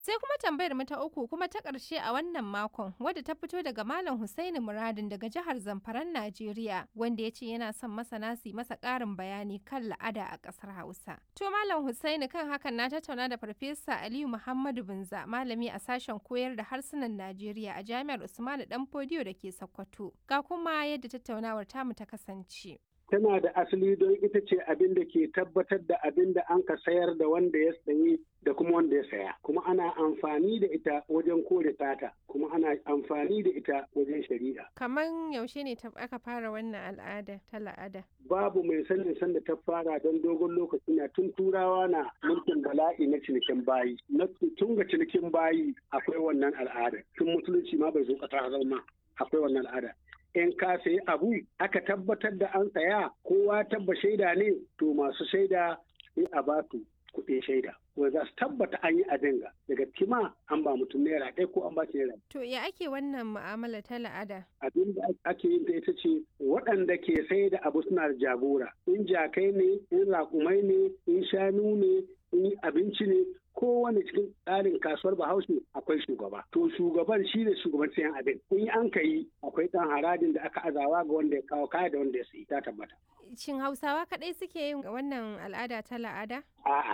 Sai kuma tambayar mu ta uku kuma ta ƙarshe a wannan makon wadda ta fito daga Malam Hussaini Muradin daga jihar Zamfaran Najeriya wanda ya ce yana son masana su masa ƙarin bayani kan la'ada a ƙasar Hausa. To Malam Hussaini kan hakan na tattauna da Farfesa Aliyu Muhammadu Binza malami a sashen koyar da harsunan Najeriya a Jami'ar Usmanu Danfodiyo da ke Sokoto. Ga kuma yadda tattaunawar tamu ta kasance. tana da asali don ita ce abin da ke tabbatar da abin da an ka sayar da wanda ya sayi da kuma wanda ya saya kuma ana amfani da ita wajen kore tata kuma ana amfani da ita wajen shari'a Kaman yaushe ne aka fara wannan al'ada ta la'ada? babu mai sanin sanda ta fara don dogon lokaci na tun turawa na mulkin bala'i na cinikin bayi na tun ga cinikin bayi akwai wannan al'ada tun musulunci ma bai zo kasa zama akwai wannan al'ada in ka sayi abu aka tabbatar da an saya kowa tabba shaida ne to masu shaida sai a ba su kuɗin shaida wanda za su tabbata an yi abinga daga kima an ba mutum naira ɗaya ko an ba shi naira To ya ake wannan mu'amala ta la'ada? abin da ake yin ta ita ce waɗanda ke sai da abu suna da jagora in jakai ne in raƙumai ne in shanu ne in abinci ne kowane cikin tsarin kasuwar bahaushe akwai shugaba to shugaban shi ne shugaban sayan abin in an ka yi akwai ɗan harajin da aka azawa ga wanda ya kawo kaya da wanda ya sayi ta tabbata Shin Hausawa kaɗai suke yin wannan al'ada ta la'ada? a'a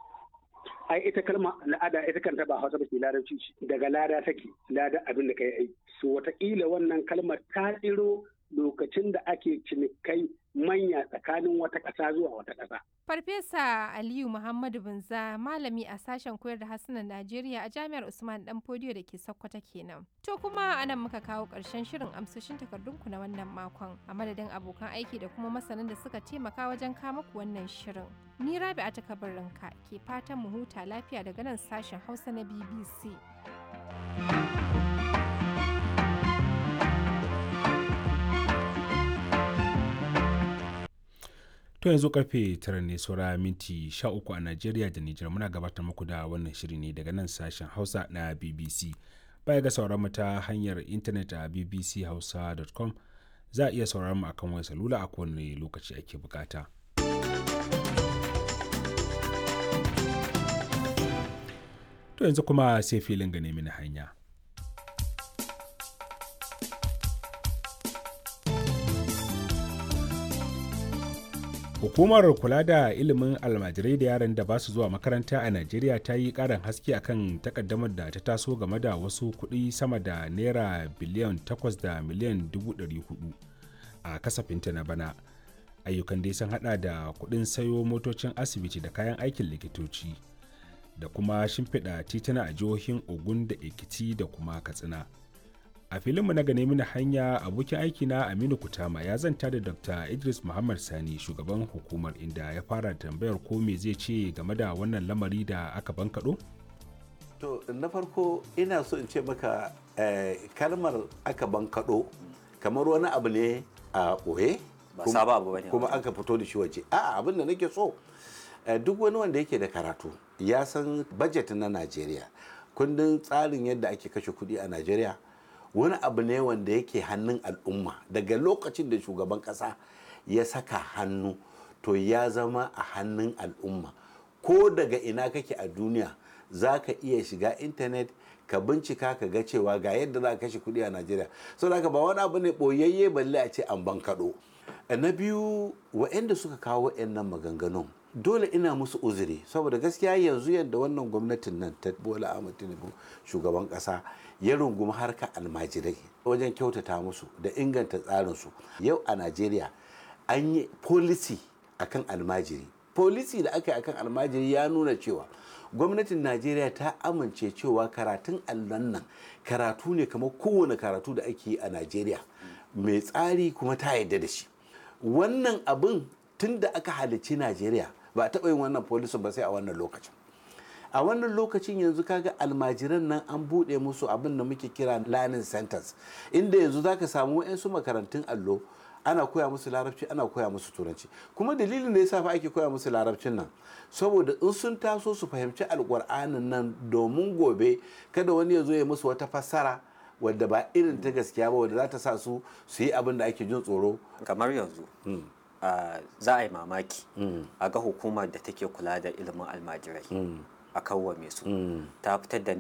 ai ita kalma al'ada ita kanta ba hausa ba ce larabci ce daga lada take lada abin da kai aiki so wataƙila wannan kalmar ta tsiro lokacin da ake cinikai manya tsakanin wata ƙasa zuwa wata ƙasa Farfesa Aliyu Muhammadu Binza malami a sashen koyar da harsunan Najeriya a Jami'ar Usman Dan Fodiyo da ke Sokoto kenan. To kuma anan muka kawo ƙarshen shirin amsoshin takardunku na wannan makon a madadin abokan aiki da kuma masanan da suka taimaka wajen kama ku wannan shirin. Ni Rabi'a ta kabarinka ke fatan mu huta lafiya daga nan sashen Hausa na BBC. To yanzu karfe tara ne saura minti sha uku a Najeriya da Nijar muna gabatar muku da wannan shiri ne daga nan sashen Hausa na BBC. Baya ga sauran mu ta hanyar intanet a bbchausa.com za a iya sauran mu akan wayar salula a kowane lokaci ake bukata. To yanzu kuma sai filin ga nemi na hanya. Hukumar kula da ilimin almajirai da yaran da ba su zuwa makaranta a Najeriya ta yi ƙarin haske akan takaddamar da ta taso game da wasu kuɗi sama da naira biliyan 8 da miliyan 400 a kasafinta na bana. Ayyukan dai sun hada da kuɗin sayo motocin asibiti da kayan aikin likitoci da kuma shimfiɗa tituna a jihohin Ogun da Ekiti da kuma Katsina. a filinmu na gane mini hanya abokin aiki na aminu kutama ya zanta da dr idris muhammad sani shugaban hukumar inda ya fara tambayar ko me zai ce game da wannan lamari da aka bankaɗo? to na farko ina so in ce maka eh, kalmar aka bankaɗo kamar wani abu ne a ɓoye Ba sabo abu bane kuma wajen. aka fito da shi waje a'a abin da nake so eh, duk wani wanda yake da karatu ya san budget na najeriya kundin tsarin yadda ake kashe kuɗi a najeriya wani abu ne wanda yake hannun al'umma daga lokacin da shugaban kasa ya saka hannu to ya zama a hannun al'umma ko daga ina kake a duniya za ka iya shiga intanet ka bincika ka ga cewa ga yadda za ka kashe kuɗi a najeriya so da ba wani abu ne ɓoyayye balle a ce an bankaɗo na biyu wa'anda suka kawo nan maganganun dole ina musu uzuri saboda gaskiya yanzu yadda wannan gwamnatin nan ta bola ahmad tinubu shugaban kasa ya rungumi harka almajirai wajen kyautata musu da inganta tsarinsu yau a najeriya an yi policy akan almajiri policy da aka yi akan almajiri ya nuna cewa gwamnatin najeriya ta amince cewa karatun allon nan karatu ne kamar kowane karatu da ake yi a najeriya mai tsari kuma ta yarda da shi wannan abin tun da aka halicci najeriya ba a taɓa yin wannan polisin ba sai a wannan lokacin a wannan lokacin yanzu kaga almajiran nan an buɗe musu abin da muke kira learning centers inda yanzu zaka samu wa'yansu makarantun allo ana koya musu larabci ana koya musu turanci kuma dalilin da yasa fa ake koya musu larabcin nan saboda in sun taso su fahimci alƙur'anin nan domin gobe kada wani ya zo ya musu wata fassara wadda ba irin ta gaskiya ba wadda za ta sa su su yi abin da ake jin tsoro kamar yanzu ah, za a yi mamaki a ga hukumar da take kula da ilimin almajirai a kawwame su Mm. ta fitar da